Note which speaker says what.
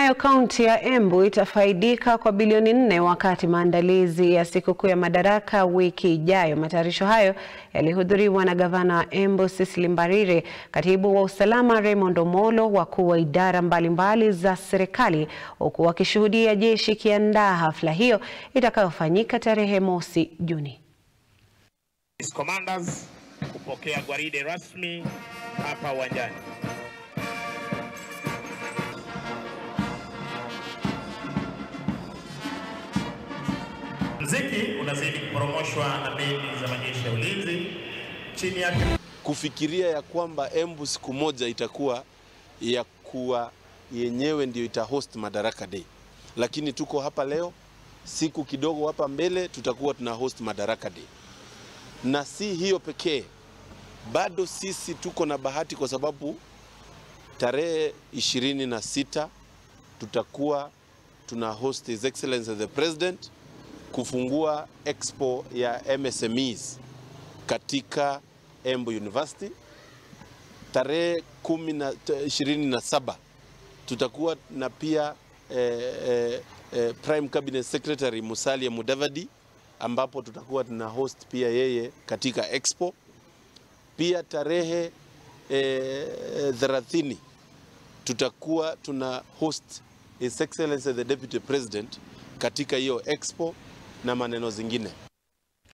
Speaker 1: Nayo kaunti ya Embu itafaidika kwa bilioni nne wakati maandalizi ya sikukuu ya Madaraka wiki ijayo. Matayarisho hayo yalihudhuriwa na gavana wa Embu Cecily Mbarire, katibu wa usalama Raymond Omolo, wakuu wa idara mbalimbali mbali za serikali, huku wakishuhudia jeshi ikiandaa hafla hiyo itakayofanyika tarehe mosi Juni.
Speaker 2: Commanders kupokea gwaride rasmi hapa uwanjani. Mziki unazidi kuporomoshwa na bendi za majeshi ya ulinzi chini yake.
Speaker 3: Kufikiria ya kwamba Embu siku moja itakuwa ya kuwa yenyewe ndio itahost Madaraka Day, lakini tuko hapa leo, siku kidogo hapa mbele tutakuwa tuna host Madaraka Day, na si hiyo pekee, bado sisi tuko na bahati kwa sababu tarehe ishirini na sita tutakuwa tuna host His Excellency the President kufungua expo ya MSMEs katika Embu University. Tarehe kumi na ishirini na saba tutakuwa na pia eh, eh, eh, Prime Cabinet Secretary Musalia Mudavadi ambapo tutakuwa tuna host pia yeye katika expo. Pia tarehe thelathini eh, tutakuwa tuna host His Excellency the Deputy President katika hiyo expo na maneno zingine.